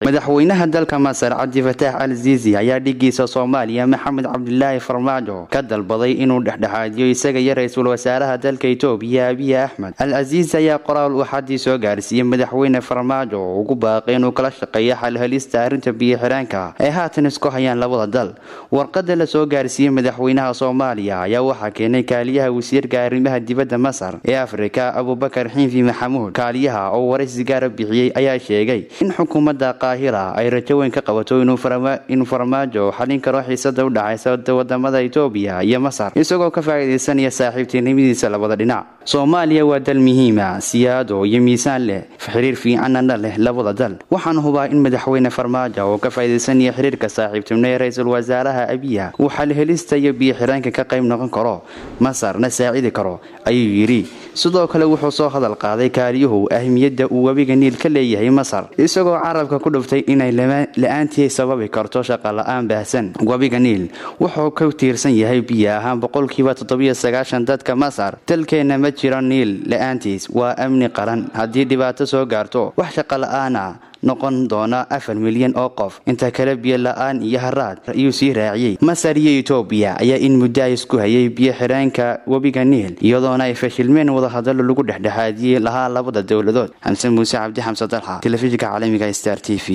madaxweynaha dalka masar cabdi fataax al ziizi ayaa dhigiisa soomaaliya maxamed cabdilaahi farmaajo ka dalbaday inuu dhexdhexaadiyo isaga iyo ra-iisul wasaaraha dalka itoobiya abiy axmed al aziizi ayaa qoraal uu xadii soo gaarsiiyey madaxweyne farmaajo oo ugu baaqay inuu kala shaqeeyo xalhelista arrinta biyo-xiraanka ay haatan isku hayaan labada dal warqada la soo gaarsiiyey madaxweynaha soomaaliya ayaa waxaa keenay kaaliyaha wasiirka arrimaha dibadda masar ee afrika abubakar xiinfi maxamuud kaaliyaha oo waraysi gaara bixiyey ayaa sheegay in xukuumadda qaahira ay rajo weyn ka qabato inuu farmaajo xalin karo xiisada u dhacaysa wadamada itoobiya iyo masar isagoo ka faa'iidaysanaya saaxiibtinimadiisa labada dhinac soomaaliya waa dal muhiima siyaado iyo miisaan leh xiriir fiicanana leh labada dal waxaan hubaa in madaxweyne farmaajo oo ka faa'iidaysanaya xiriirka saaxiibtinimo ee ra-iisul wasaaraha abiya uu xalhelista iyo biyo-xiraanka ka qayb noqon karo masarna saacidi karo ayuu yidhi sidoo kale wuxuu soo hadal qaaday kaaliyuhu ahmiyadda uu webiga niil ka leeyahay masar isagoo carabka ku dhuftay inay la-aantii sababi karto shaqala-aan baahsan webiga niil wuxuu ka tiirsan yahay biyo ahaan boqolkiiba toddobiyo sagaashan dadka masar dalkeenna ma jiro niil la-aantiis waa amni qaran haddii dhibaato soo gaarto wax shaqala-aan ah noqon doona afar milyan oo qof inta kale biyo la-aan iyo haraad ayuu sii raaciyey masar iyo etoobiya ayaa in muddo isku hayay biyo xiraanka webiga niil iyadoona ay fashilmeen wadahadalo lagu dhexdhexaadiyey lahaa labada dowladood xamse muuse cabdi xamse dalxa telefishinka caalamiga star t v